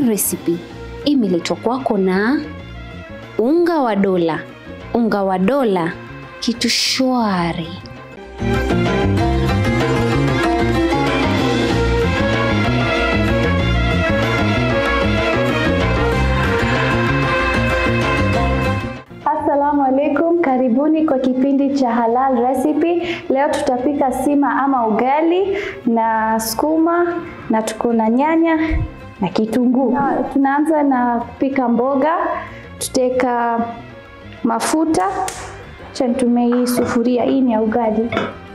Recipe imeletwa kwako na unga wa dola. Unga wa dola, kitu shwari. Assalamu alaikum, karibuni kwa kipindi cha Halal Recipe. Leo tutapika sima ama ugali na sukuma na tuko na nyanya na kitunguu. Na Tunaanza na kupika mboga, tutaweka mafuta. Acha nitumie hii sufuria, hii ni ya ugali.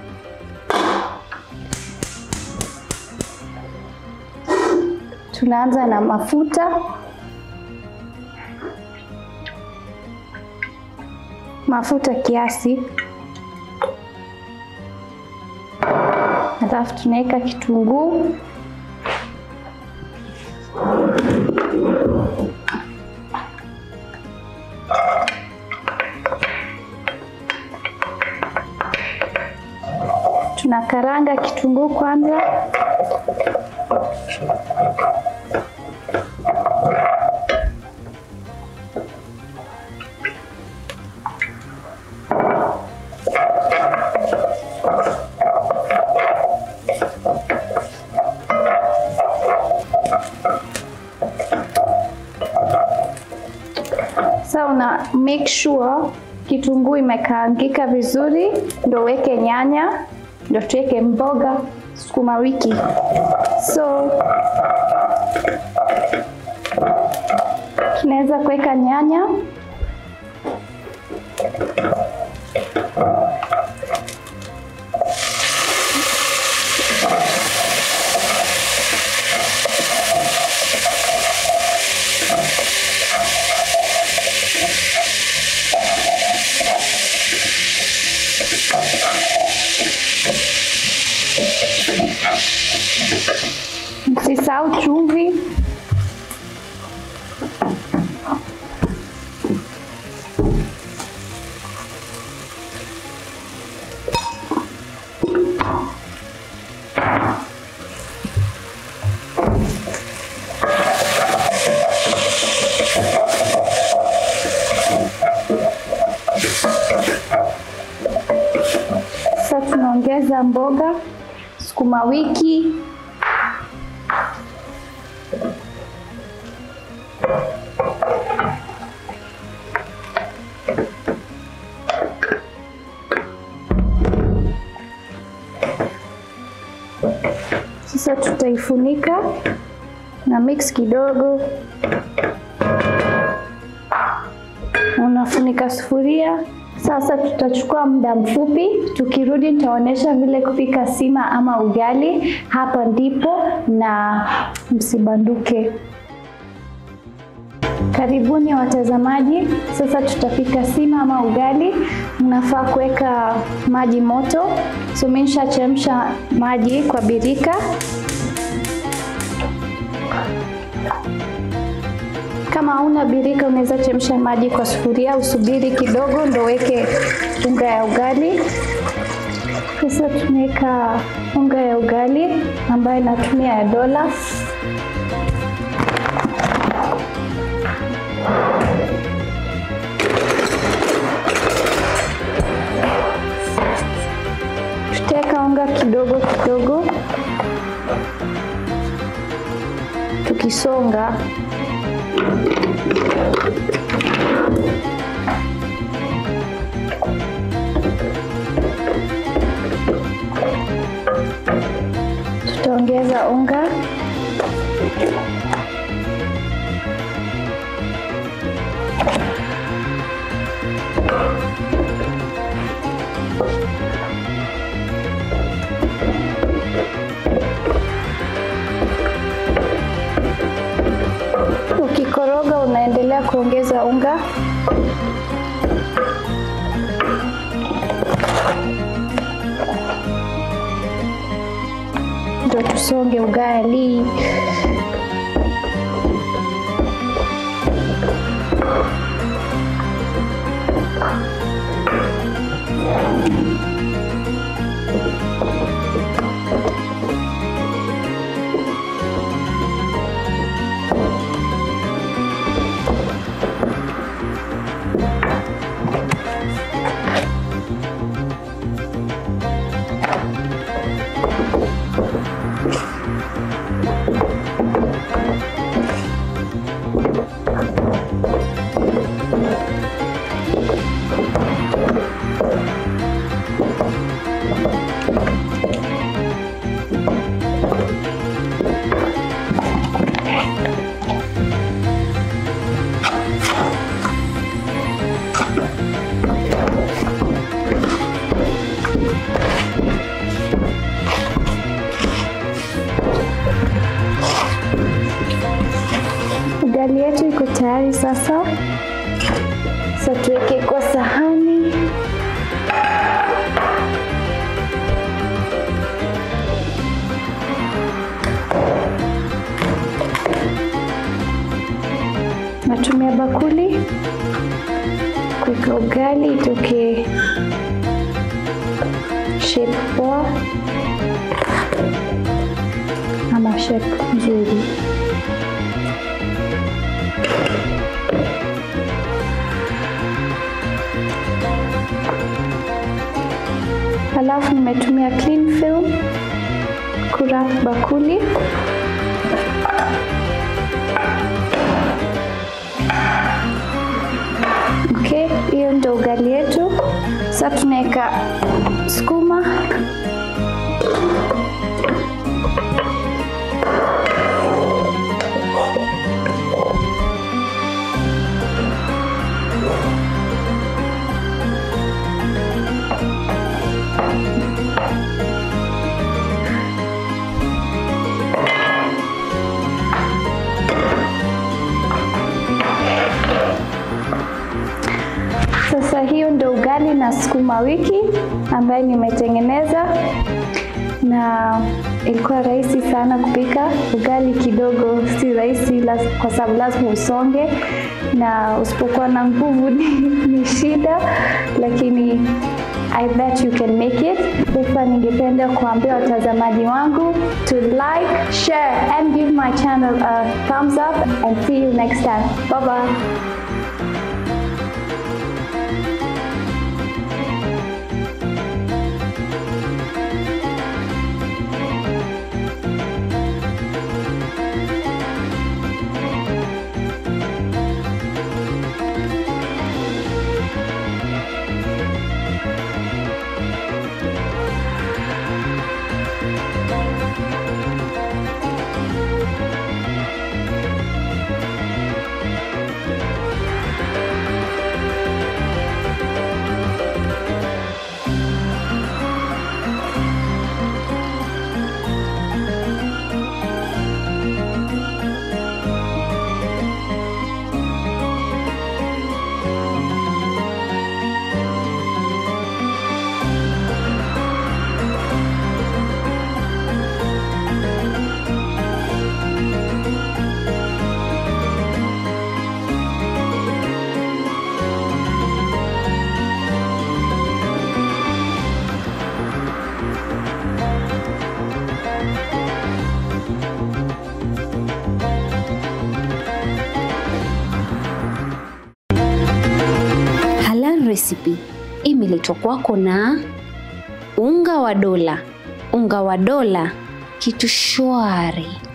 Tunaanza na mafuta mafuta kiasi, alafu tunaweka kitunguu, tunakaranga kitunguu kwanza. Sasa una make sure kitunguu imekaangika vizuri, ndo uweke nyanya, ndo tuweke mboga sukuma wiki. So tunaweza kuweka nyanya, msisahau chumvi. Sasa tunaongeza mboga, sukuma wiki, Sasa tutaifunika na mix kidogo, unafunika sufuria. Sasa tutachukua muda mfupi, tukirudi nitaonyesha vile kupika sima ama ugali. Hapa ndipo na msibanduke. Karibuni watazamaji, sasa tutapika sima ama ugali. Mnafaa kuweka maji moto, so mimi nishachemsha maji kwa birika. Kama hauna birika, unaweza chemsha maji kwa sufuria, usubiri kidogo ndo weke unga ya ugali. Sasa tunaweka unga ya ugali ambayo natumia ya dola. Tutaweka unga kidogo kidogo, tukisonga tutaongeza unga ukikoroga unaendelea kuongeza unga ndo tusonge ugali ugali yetu iko tayari sasa. Sasa tuweke kwa sahani. Natumia bakuli kuweka ugali itoke shape poa ama shape nzuri. Halafu nimetumia cling film kurap bakuli. Okay, hiyo ndio ugali yetu. Sasa tunaweka sukuma Sasa hiyo ndio ugali na sukuma wiki ambayo nimetengeneza na ilikuwa rahisi sana kupika. Ugali kidogo si rahisi las- kwa sababu lazima usonge na usipokuwa na nguvu ni, ni shida, lakini I bet you can make it. Sasa ningependa kuambia watazamaji wangu to like, share and give my channel a thumbs up and see you next time. Bye bye. Halal Recipe imeletwa kwako na unga wa dola. Unga wa dola, kitu shwari.